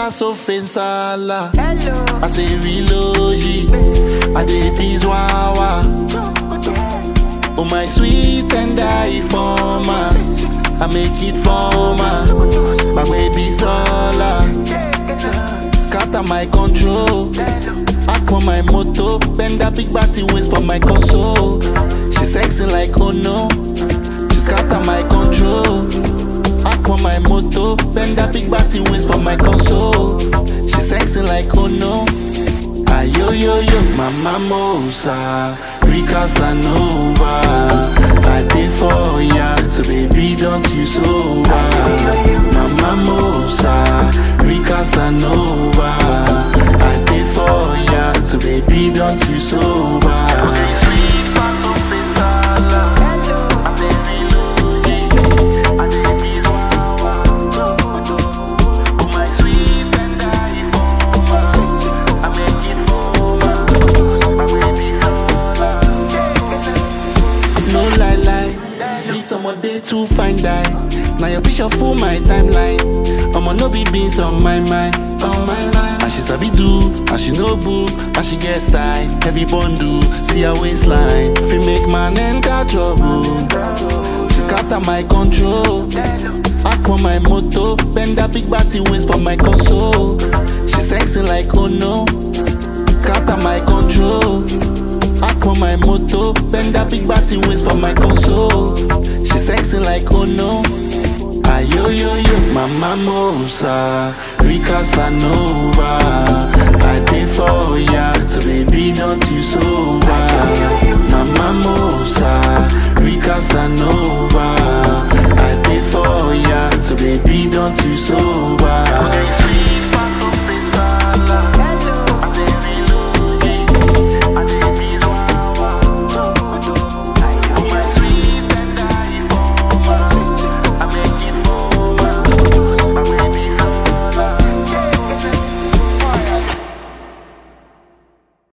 pass offensala. I say relogy, I dey bizwawa. Oh my sweet and I former, I make it former. My baby sola, scatter my control. Act for my moto, bend that big body waist for my console. She sexy like oh no, she scatter my control. Act for my moto, bend that big body waist for my console. She sexy like oh no. Ayo yo yo, mama mosa, Rika Sanova. I dey for ya, so baby don't you sober. Mama mosa, Rika Sanova. I dey for ya, so baby don't you sober. No lie lie, this summer day too fine die. Now your picture full my timeline. I'ma no be beans on my mind, on my mind. And she sabi do, and she no boo, and she get style. Heavy bundle, see her waistline. If you make man enter trouble, she scatter my control. Act for my moto, bend that big body waist for my console. She sexy like oh no, scatter my control. Act for my moto, bend that big body waist for my console. She sexy like oh no. Ayo yo yo, mama mosa, Rika Sanova. I dey for ya, so baby don't you sober.